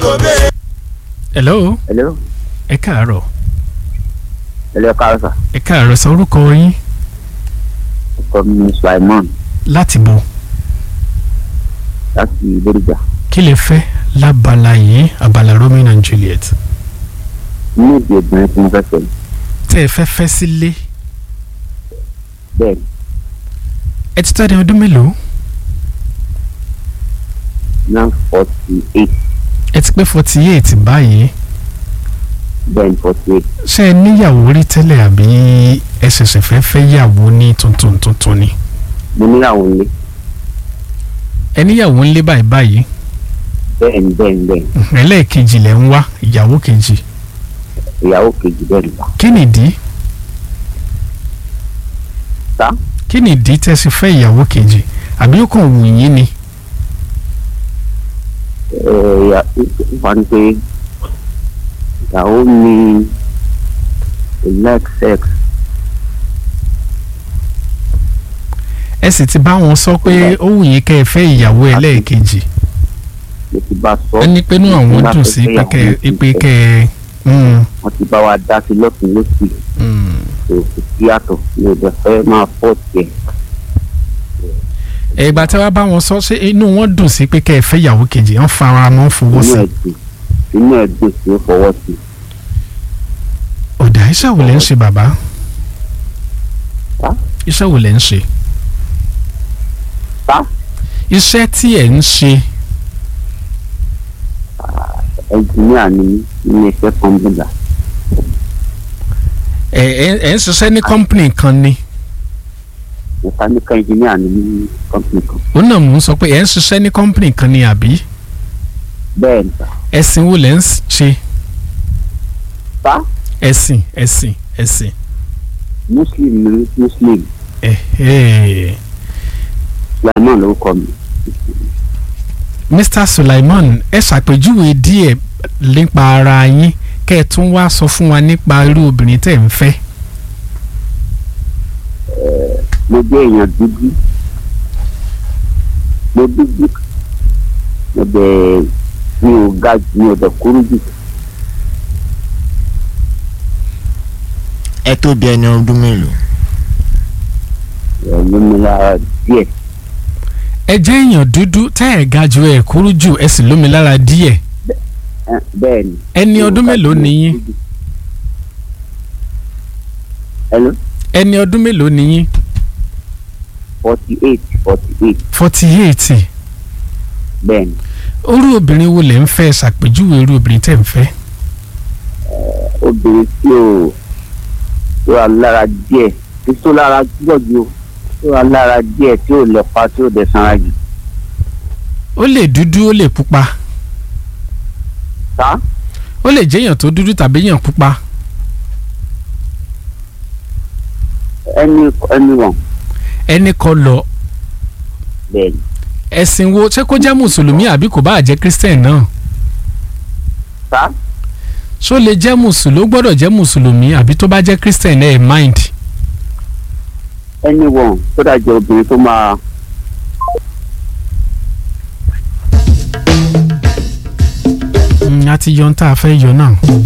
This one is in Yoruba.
hello hello ẹ káàárọ̀ hello káàsà ẹ káàárọ̀ sọ orúkọ yín ọkọ mi ni Sulaiman láti bo láti Bódìjà kí lè fẹ́ lábala yìí abala Romeo and Juliet ní èdè obìnrin tí mo fẹ́ fẹ́ tẹ́ ẹ fẹ́ fẹ́ sílé bẹ́ẹ̀ ẹ ti tọ́ ẹni ọdún mélòó náà forty eight ẹ ti pé forty eight báyìí bẹ́ẹ̀ ni forty eight ṣé ẹ níyàwó rí tẹ́lẹ̀ àbí ẹ ṣẹ̀ṣẹ̀ fẹ́ fẹ́ yàwó ní tuntun tuntun ni mo níyàwó nílé ẹ níyàwó ńlé báyìí báyìí bẹ́ẹ̀ ni bẹ́ẹ̀ ni bẹ́ẹ̀ ni ẹlẹ́ẹ̀kejì lẹ̀ ń wá ìyàwó kejì ìyàwó kejì bẹ́ẹ̀ ni bá kí nìdí sá kí nìdí tẹ́ sì fẹ́ ìyàwó kejì àbí ó kàn wù yín ni ẹ ìyá wà ní pé ìyàwó mi kò like sex ẹ sì ti bá wọn sọ pé ó wù yín kẹ́ ẹ fẹ́ ìyàwó ẹlẹ́ẹ̀kejì mo ti bá sọ ẹ ní pé inú àwọn dùn sí pé kẹ́ ẹ pé kẹ́ ẹ mm, wọ́n ti bá wa dá sí lọ́tún lọ́sì mm. kò sí yàtọ̀ mi ò dẹ̀ fẹ́ máa fọ́ tiẹ̀ ìgbà tí wàá bá wọn sọ ṣé inú wọn dùn sí pé kẹ́ ẹ fẹ́ ìyàwó kejì wọ́n fara mọ́ fowó inú sí ẹ̀ dùn inú ẹ̀ dùn sí ó fọwọ́ sí ọ̀dà iṣẹ́ wo lẹ́ ń ṣe bàbá Sá? iṣẹ́ wo lẹ́ ń ṣe sá iṣẹ́ tí ẹ̀ ń ṣe ẹnjìníà ni mí nínú iṣẹ́ kọ́ńbìlà ẹ̀ ẹ̀ ẹ̀ ń ṣiṣẹ́ ní kọ́ńpìnì kan ni mẹkáníkà ẹnjìníà ni mí ní kọ́ńpìlì kan òun náà mò ń sọ pé ẹ̀ ń ṣiṣẹ́ ní kọ́ńpìnì kan ni àbí bẹ́ẹ̀ ni sá ẹ̀sìn wo lẹ́ ń ṣe sá ẹ̀sìn ẹ̀sìn ẹ̀sìn muslim ni mí, muslim ẹ̀ ẹ̀ sulaiman lórúkọ mi Mr. Sulaiman ẹ ṣàpèjúwe díẹ̀ nípa ara yín kẹ́ ẹ tún wá sọ fún wa nípa irú obìnrin tẹ́ ẹ̀ ń fẹ́ mo jẹ́ èèyàn dúdú mo dúdú mo dẹ̀ mi ò ga jù mi ò dẹ̀ kúrú jù ẹ tó bí ẹni ọdún mélòó ẹ̀ ló mi lára díẹ̀ ẹ jẹ́ èèyàn dúdú tẹ́ ẹ̀ ga jù ẹ̀ kúrú jù ẹ sì lómi lára díẹ̀ ẹ̀, bẹ́ẹ̀ ni. ẹni Mi ò ọdún ga mélòó jù, mi ò ni yín kúrú jù. Hello? ẹni ọdún mélòó ni yín forty eight forty eight forty eight bẹ́ẹ̀ ni orú obìnrin wo lẹ́ ń fẹ́ ṣàpèjúwe irú obìnrin tẹ́ ń fẹ́ obìnrin tí ò tó wà lára díẹ̀ tí tó lára púpọ̀ ju o, tó wà lára díẹ̀ tí ò lẹ́pa tí ò dẹ̀ sanra jù ó lè dúdú ó lè pupa sá ó lè jẹ́ èèyàn tó dúdú tàbí èèyàn pupa ẹni ẹni wọn ẹni kọ́ lọ bẹ́ẹ̀ ni ẹ̀sìn wo ṣé kó jẹ́ mùsùlùmí àbí kò bá jẹ́ christian náà sá ṣó lè jẹ́ mùsùlùmí ó gbọ́dọ̀ jẹ́ mùsùlùmí àbí tó bá jẹ́ christian ẹ̀ mind ẹni wọn tó dájọ́ obìnrin tó máa Mm, a ti yọ ohun tá a fẹ́ yọ náà